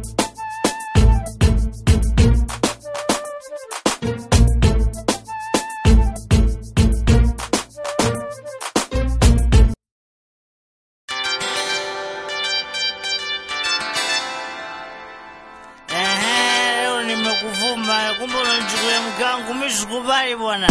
Ehe, leo nimekuvuma, kumbe unanichukulia mkangu, mimi sikubali bwana.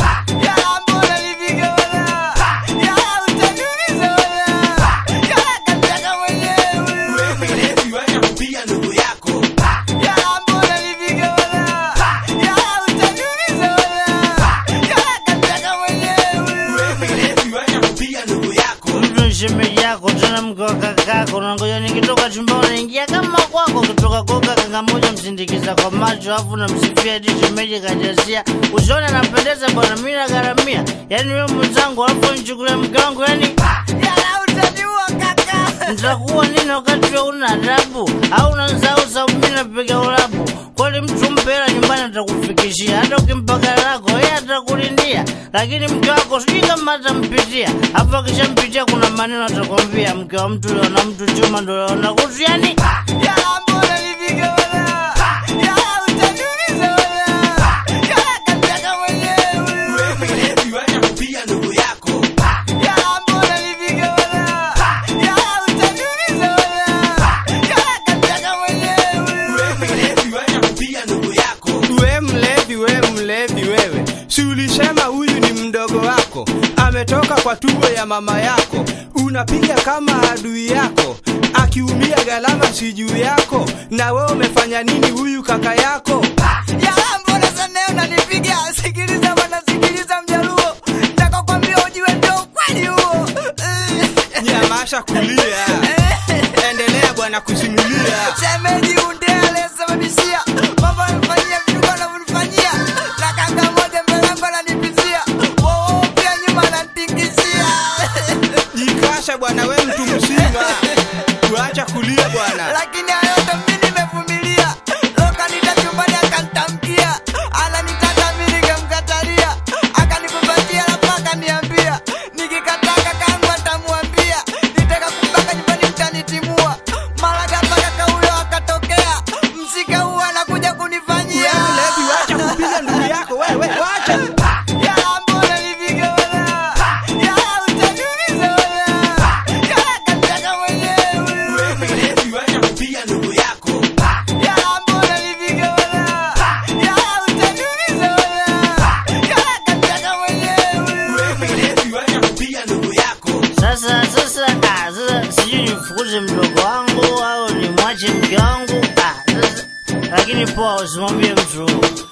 Mtu ni shemeji yako tena mke wa kakako, nangoja nikitoka chumbani naingia kama kwako, ukitoka koka kanga moja msindikiza kwa macho, afu namsifia eti shemeji kajazia, usione anapendeza bwana, mimi nagharamia, yaani wewe mwenzangu, alafu nichukulia mke wangu, yaani nitakuwa nini wakati wewe una adabu au unasahau sababu mimi napiga ulabu kweli mtu mpe hela nyumbani atakufikishia hata ukimpa gari lako yeye atakulindia lakini mke wako sijui kama atampitia hapo akishampitia kuna maneno atakwambia mke wa mtu leo na mtu chuma ndo leo na kutu yani We mlevi, we mlevi wewe, si ulisema huyu ni mdogo wako, ametoka kwa tumbo ya mama yako, unapiga kama adui yako, akiumia gharama si juu yako, na wewe umefanya nini huyu kaka yako? Nyamasha kulia, endelea bwana kusimulia. Shemeji unde aliyesababishia mambo amefanyia vitu anavyonifanyia na kanga moja mbele yangu ananipizia woo pia nyuma ananitingizia Jikasha bwana, we mtu mzima, kuacha kulia bwana. lakini hayo yote mimi nimevumilia lokanita chumbani akanitamkia ananitaka mimi nikamkatalia akanikumbatia alafu akaniambia nikikataa kakangu atamwambia nitaka kumpaka nyumbani mtanitimua mara ghafla kaka huyo akatokea msika huu anakuja We kunifanyia mlevi, wacha kupiga ndugu yako wewe, wacha. Ya mbona nipige wala ya utaniumiza wala ya kataka mwenyewe ya mbona nipige wala ya utaniumiza wala ya kataka mwenyewe sasa sasa ah, sasa sijui nifukuze mdogo wangu au nimwache mke wangu ah, sasa lakini poa usimwambie mtu